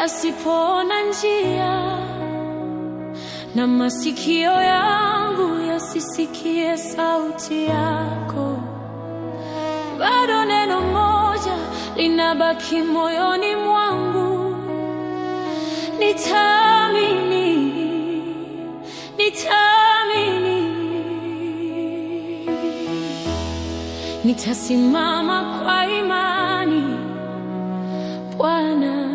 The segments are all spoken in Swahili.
yasipoona njia na masikio yangu yasisikie sauti yako, bado neno moja linabaki moyoni mwangu, nitaamini, nitaamini, nitasimama kwa imani Bwana,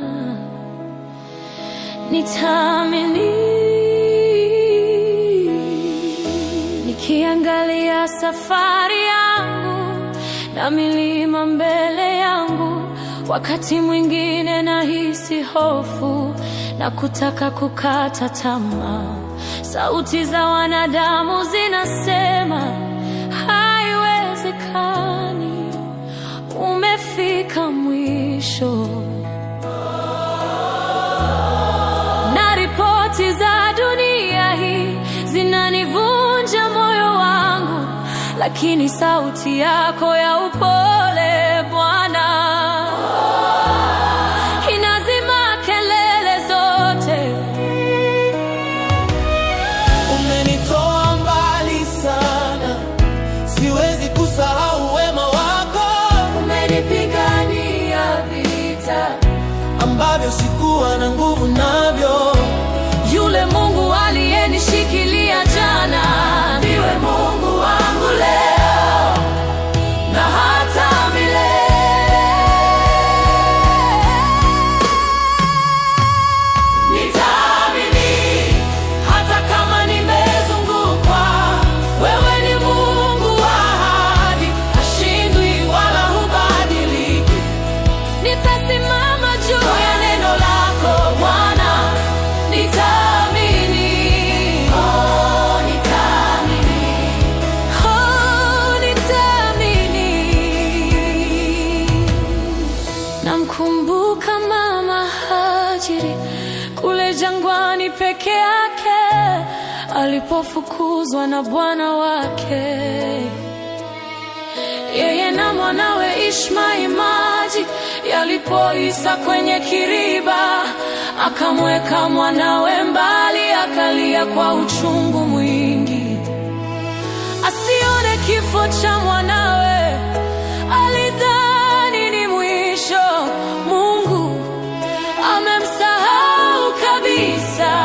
nitaamini nikiangalia safari yangu na milima mbele yangu, wakati mwingine nahisi hofu na kutaka kukata tamaa. Sauti za wanadamu zinasema haiwezekani, umefika mwisho. na ripoti za dunia hii zinanivunja moyo wangu, lakini sauti yako ya upole Bwana inazima kelele zote. Umenitoa mbali sana, siwezi kusahau wema wako Umenipigania vita, ambavyo sikuwa na nguvu navyo. yule Mungu aliyenishikilia jana ndiwe Mungu wangu leo na hata milele. Nitaamini hata kama nimezungukwa, wewe ni Mungu wa ahadi, hashindwi wala hubadiliki. Nitasimama juu ya neno lako Bwana, nitaamini. Oh, nitaamini. Oh, nitaamini. Namkumbuka mama Hajiri kule jangwani peke yake alipofukuzwa na bwana wake yeye na mwanawe Ishmaeli maji yalipoisa kwenye kiriba, akamweka mwanawe mbali, akalia kwa uchungu mwingi, asione kifo cha mwanawe. Alidhani ni mwisho, Mungu amemsahau kabisa.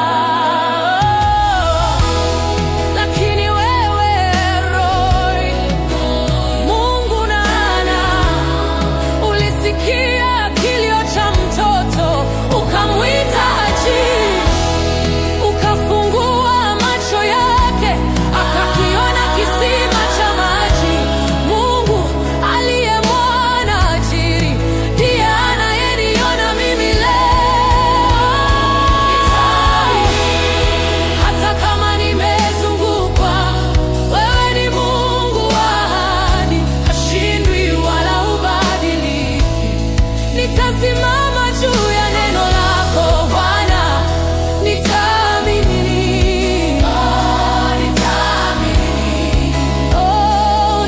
Lakini wewe Roy, Mungu nana, ulisikia kilio cha mtoto, ukamwita Haji, ukafungua macho yake, akakiona kisima cha maji. Mungu aliyemwona Hajiri ndiye anayeniona mimi leo. Hata kama nimezungukwa, wewe ni Mungu wa ahadi, hashindwi wala hubadiliki. Nitasimama juu ya neno lako Bwana, nitaamini. Oh, nitaamini. Oh,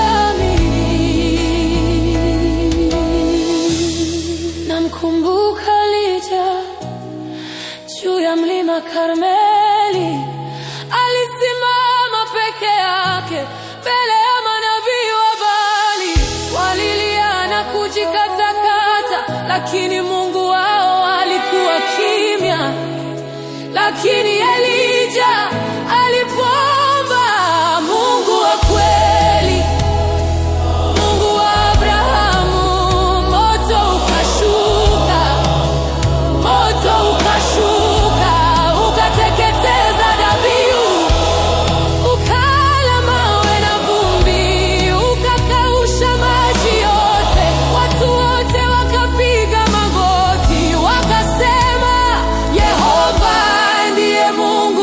nitaamini. Namkumbuka Elija juu ya mlima Karmeli, alisimama peke yake mbele ya manabii wa Baali, walilia na kujikatakata, lakini Mungu wao alikuwa kimya. Lakini Elija alipoomba, Mungu wa kweli Mungu wa Abrahamu, moto ukashuka, moto ukashuka, ukateketeza dhabihu, ukala mawe na vumbi, ukakausha maji yote. Watu wote wakapiga magoti, wakasema, Yehova ndiye Mungu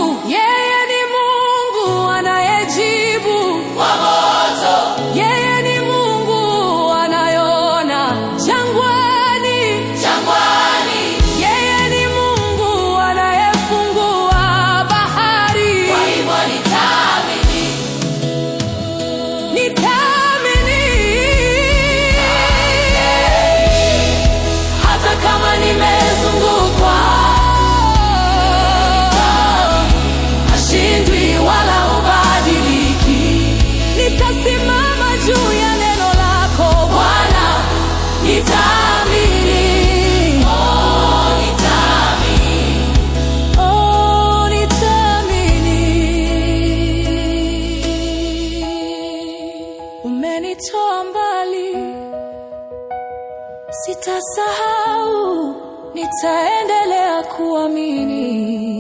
nitaendelea kuamini,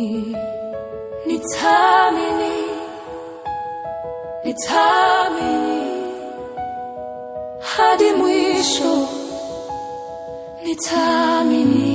nitaamini, nitaamini hadi mwisho, nitaamini.